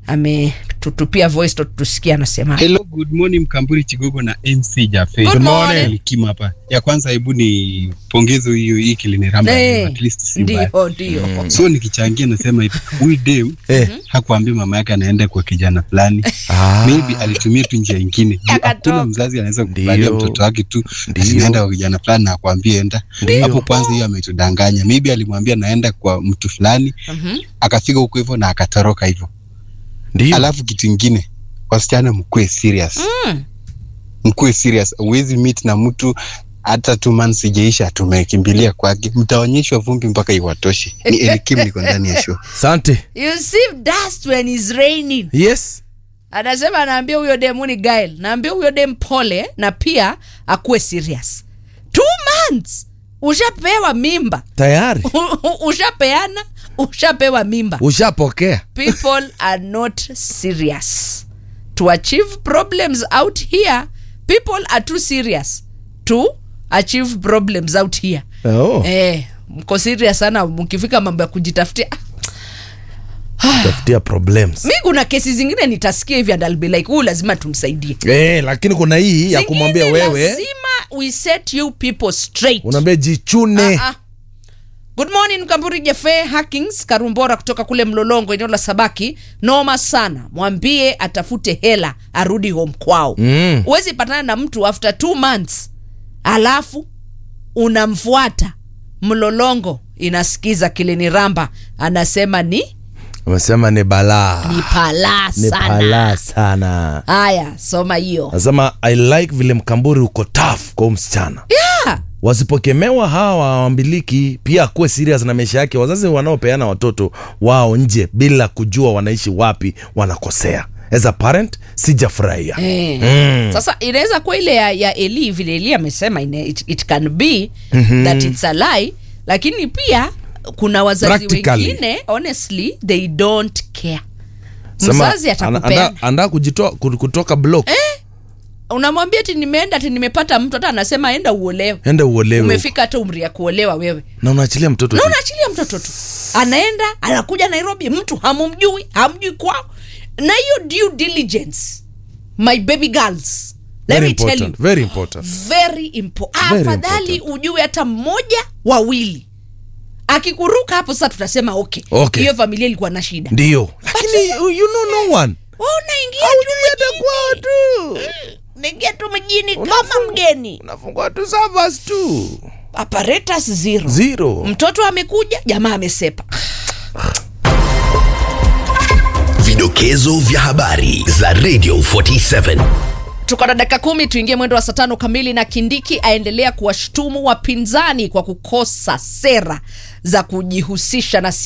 ametutupia voice note tusikie anasema Hello, good morning Mkamburi Chigogo na MC Jafe. Good morning. Likima hapa. Ya kwanza hebu ni pongezo hiyo hii kiliniramba Eh, at least si mbaya. ndio ndio So nikichangia nasema hivi, huyu dem Eh. hakuambia mama yake anaenda kwa kijana fulani. Ah. Maybe alitumia tu njia nyingine. Juu Akatoka. Hakuna mzazi anaweza kukubalia Ndio. mtoto wake tu Ndio. asinaenda kwa kijana fulani na akwambie enda. Ndio. Hapo kwanza hiyo ametudanganya. Maybe alimwambia naenda kwa mtu fulani, Mhm. akafika huko hivyo na akatoroka hivyo. Ndio. Alafu kitu ingine, wasichana mkuwe serious. Mm. mkuwe serious. Huwezi meet na mtu hata two months ijaisha, tumekimbilia kwake, mtaonyeshwa vumbi mpaka iwatoshe. Ni Elikim, niko ndani ya show. Asante. you see dust when it's raining Yes. anasema anaambia huyo demu ni gail naambia huyo dem pole na pia akuwe serious two months ushapewa mimba Tayari. ushapeana ushapewa mimba Ushapokea. people are not serious to achieve problems out here people are too serious to achieve problems out here Oh. eh, mko serious sana mkifika mambo ya kujitafutia Ah, Tafutia problems. mi kuna kesi zingine nitasikia hivi and I'll be like huyu lazima tumsaidie Eh, lakini kuna hii ya kumwambia Zingine wewe lazima we set you people straight unaambia jichune. Ah, ah. good morning kamburi jefe hackings karumbora kutoka kule mlolongo eneo la sabaki noma sana mwambie atafute hela arudi home kwao Mm. huwezi patana na mtu after two months alafu unamfuata mlolongo inasikiza kiliniramba anasema ni Amesema ni balaa. ni palaa Ni sana balaa sana. haya soma hiyo Anasema I like vile mkamburi uko tough kwa huyu msichana. yeah. Wasipokemewa hawa wambiliki pia akuwe serious na maisha yake. Wazazi wanaopeana watoto wao nje bila kujua wanaishi wapi wanakosea. As a parent sijafurahia. Eh. Mm. sasa inaweza kuwa ile ya, ya eli vile eli amesema ine- it, it can be that it's a lie lakini pia kuna wazazi Practically. wengine honestly they don't care Sema, mzazi ana- atakupeana anda- anda kujitoa ku- kutoka block. unamwambia ti nimeenda ti nimepata mtu hata anasema enda uolewe Enda uolewe. umefika hata umri ya kuolewa wewe Na unaachilia mtoto. na tu. unaachilia mtoto tu anaenda anakuja nairobi mtu hamumjui hamjui kwao na hiyo due diligence my baby girls let Very me tell you important. Very important. very impo Very afadhali important. ujue hata mmoja wawili akikuruka hapo sasa tutasema okay Okay. hiyo familia ilikuwa na shida Ndio. Lakini you know no one. Wewe unaingia Haujui hata kwao tu. unaingia tu mjini kama mgeni Unafungua tu servers tu. apparatus zero Zero. mtoto amekuja jamaa amesepa Vidokezo vya habari za Radio 47. tuko na dakika kumi tuingie mwendo wa saa tano kamili na kindiki aendelea kuwashtumu wapinzani kwa kukosa sera za kujihusisha na